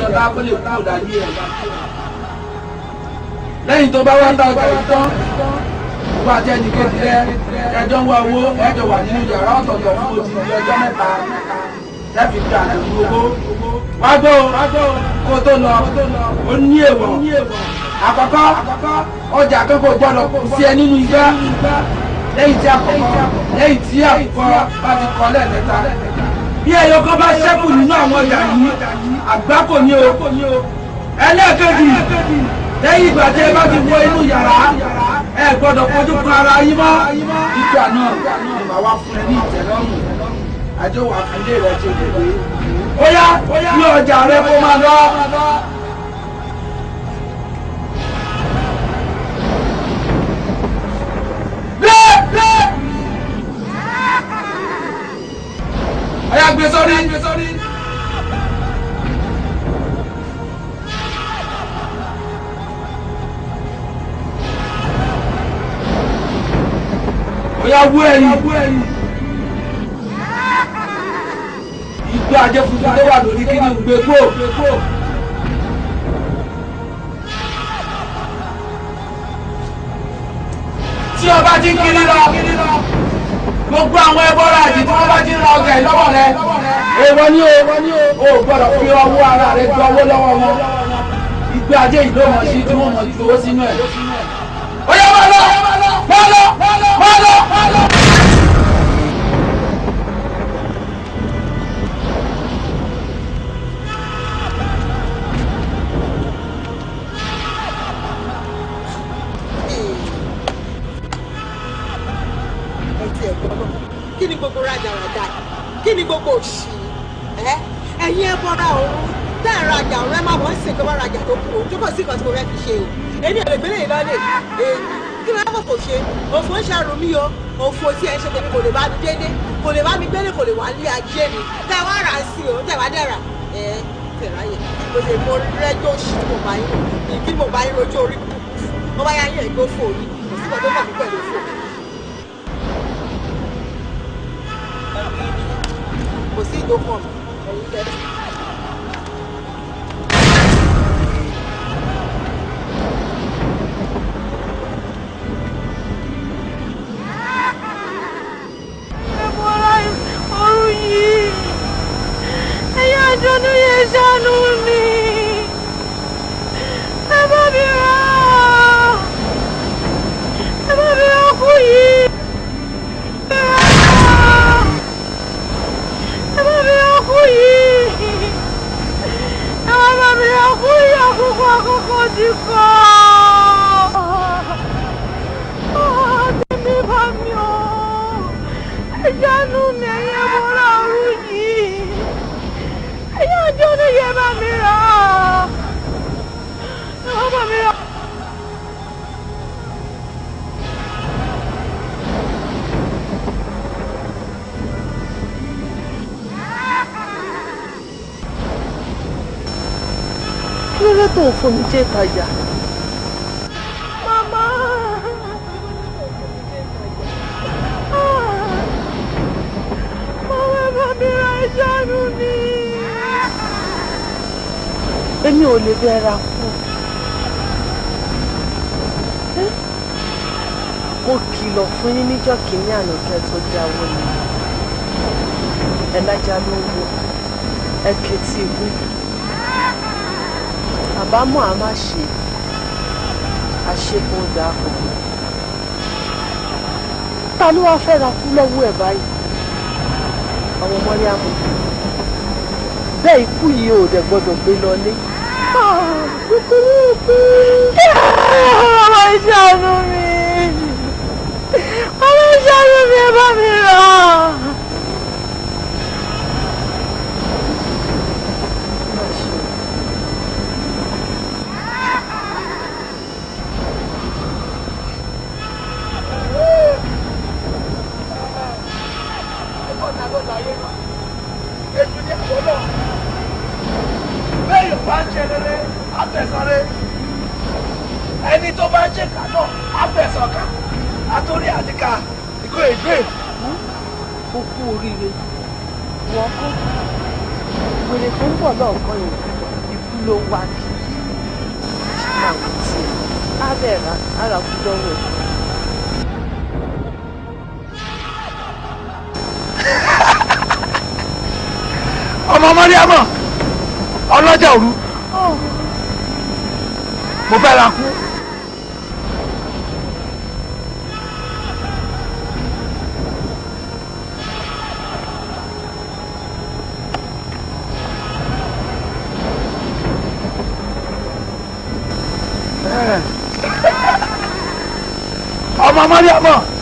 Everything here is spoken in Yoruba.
ọ̀dá kó lè kúrò láyé ẹ̀. lẹ́yìn tó bá wá ń dàgbà yìí tán wọ́n àti ẹnì kejì rẹ ẹjọ́ ń wá owó ẹjọ́ wà nínú yàrá ọ̀tọ̀ọ̀tọ̀ fún odi ìlú ọjọ́ mẹ́ta lẹ́fi gba àdàlú owó. wá gbọ́ kó tó lọ ó ní èèwọ̀ àkọ́kọ́ ọjà akẹ́kọ̀ọ́ gbọ́dọ̀ kù sí ẹ nínú igbá lẹ́yìn tí àkọ́kọ́ lẹ́yìn tí àkọ́kọ́ bá ti kọ́ lẹ́ẹ̀mẹ́ta bí ẹyọ kan bá ṣẹ́kù nínú àwọn ọjà yìí àgbákò ni o ẹlẹ́ẹ̀kejì lẹ́yìn ìgbà tí ẹ bá ti wọ inú yàrá ẹ gbọ́dọ̀ fojú kan ara yín mọ́ ìgbà náà ni màá wá fún ẹ ní ìtẹ́lọ́rùn àjọ wà fún ilé rẹ tí o lè gbé ó yá ní ọjà rẹ kó máa lọ. Ọ̀yá gbé sórí. Ọ̀yá wú ẹ̀yìn. Ìgbé ajé funfun tó wà lórí kí ni gbé gbó. Tí ọba ti ń kiri lọ gbogbo àwọn ẹbọra àti tí wọn bá ti ń ra ọjà yìí lọ́wọ́ rẹ èèwọ̀ ni o ò gbọ́dọ̀ fi ọwọ́ ara rẹ gbọ́ owó lọ́wọ́ wọn ìgbé ajé yìí ló mọ̀ sí tí wọ́n mọ̀ ju owó sínú ẹ̀. ó yẹ máa lọ máa lọ máa lọ máa lọ. kí ni gbogbo rádaràda kí ni gbogbo òṣì ẹ ẹ̀yin ẹ bọra òun tẹ ẹ rajà òun ẹ máa bọ ń sìn kó bá rajà tó kù òun tó kọ sí nǹkan tí mo fẹ́ fi ṣe o èmi ò lè gbélé yìí lọ́lẹ̀ èyí kí ló yẹ kó ṣe òfò ń ṣàrùn mí o òfò tí ẹ ṣe tèmi kò lè bá mi dédé kò lè bá mi gbélé kò lè wá lé ajé mi tẹ wá rà sí o tẹ wá dẹ́ra ẹ tẹ̀ráyè mo lè mo rẹ́jọ́ òṣì tí mo bá yín ní kí mo bá yín rojú orí kúkú mo bá yá yín ẹ̀gbọ́ fò yín kò sí kan tó kàn mí pẹ̀lú fò kò sí ìdókàn ẹ̀yin tẹ́tí. àjọ̀nú yẹn ṣàánú mi ẹ bá mi rà á ẹ bá mi rà kú yìí ẹ bá mi rà kú yìí ẹ bá mi rà kú yìí àkókò àkókò ti kọ́ tèmi bá mi o ẹ ṣàánú mi ẹ̀yẹ mọ́ra ọ̀run yìí ẹ̀yẹ ọjọ́ ní yẹ bá mi rà á ẹ bá mi rà á. kí ló dé tó ń fomi jẹ́ ìtajà? Mama. Mama bá mi ra ìjánu ni. èmi ò lè bẹ́ẹ̀ ra kú. Ẹ́, mo kìlọ̀ fún yín níjọ́ kìíní àná kẹ́ tó jáwọ́ ni ẹ lájà ló ń wo ẹ kẹtì ìwé àbámọ̀ a má ṣe àṣepọ̀ dàpọ̀ ta ló wá fẹ́ ra kú lọ́wọ́ ẹ̀ báyìí àwọn ọmọdé àmọ́ bẹ́ẹ̀ ikú yìí ò dẹ̀ gbọ́dọ̀ gbé lọlé. Mama ìjánu mi. Mama ìjánu mi ẹ bá mi rà. bẹ́ẹ̀ bá ń ṣe rere àfẹ̀sọ̀rẹ́ ẹni tó bá ń ṣe kà náà àfẹ̀sọ̀kà àtòrí àdìkà ìkó ègbè. ó kú oríire wọ́n kọ́ wèrè tó ń bọ̀ lọ́ọ̀kan yẹn ikú ló wá kí ṣáà wò tiẹ̀ á bẹ̀ ra ara kú lọ́wọ́ ẹ̀. ọmọ mọ́ríámọ̀ ọlọ́jà òru mo fẹ́ ra kú. ọmọ mọ́ríámọ̀